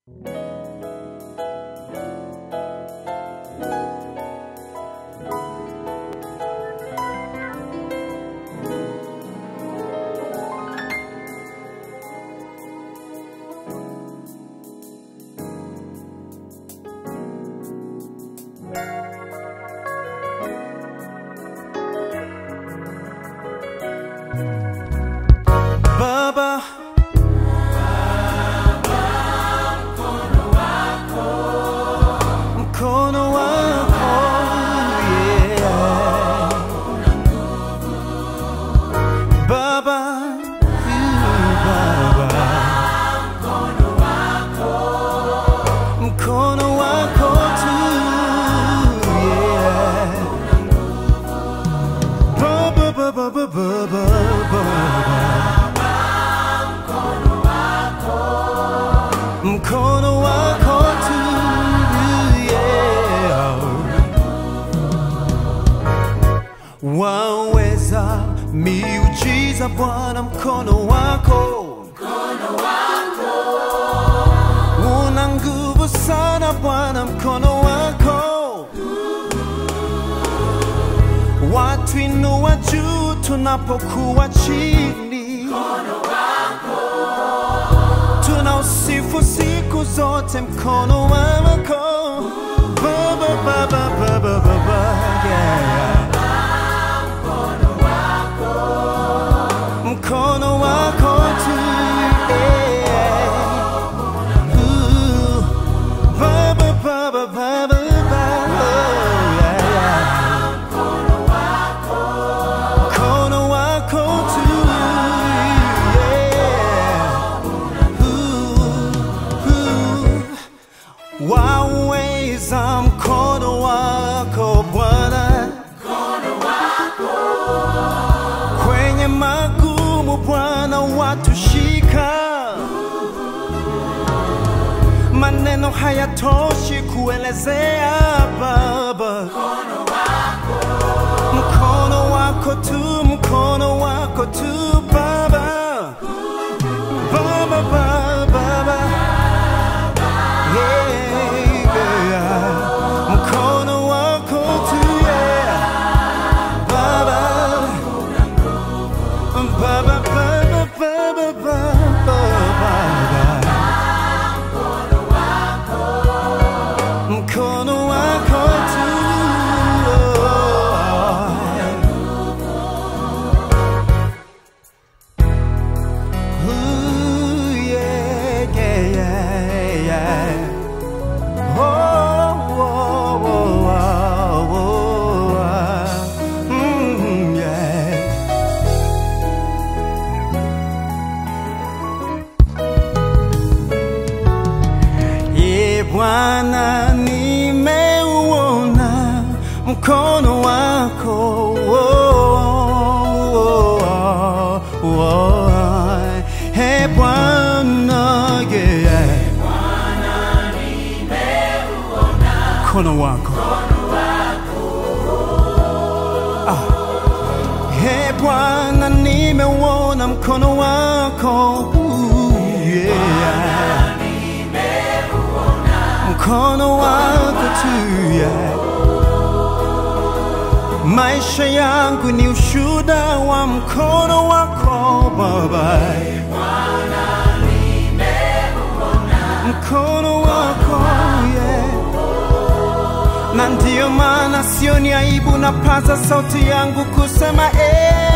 Baba, mkono wako yeah. Baba, you Baba, mkono wako tu yeah. Baba, Baba, Baba, Baba, mkono wako tu yeah. waweza miujiza Bwana, mkono wako una nguvu sana Bwana, mkono wako watu inua juu tunapokuwa chini tunausifu siku zote mkono wako Baba, Baba, Baba, Baba, yeah. mkono wako tu yeah. Ooh. Baba, Baba, Baba, Baba, yeah, yeah. mkono wako tu yeah. Ooh, ooh. waweza mkono wako Bwana kwenye magumu Bwana watushika, maneno hayatoshi kuelezea Baba, mkono wako tu, mkono wako tu Baba, Baba, Baba, Baba. Yeah, yeah. mkono wako tu yeah. Baba, Baba, Baba, Baba, Baba, Baba. Mkono wako tu. Ooh, yeah, yeah, yeah, yeah. Oh, oh, oh, oh, oh, ah. Mm, yeah. Ye Bwana, nimeuona mkono wako oh, oh, oh, oh. He Bwana, yeah. mkono wako Ah. He Bwana, nimeuona mkono wako Ooh, yeah. mkono wako tu yeah. maisha yangu ni ushuda wa mkono wako Baba, mkono wako yeah. na ndiyo maana sioni aibu, napaza sauti yangu kusema eh,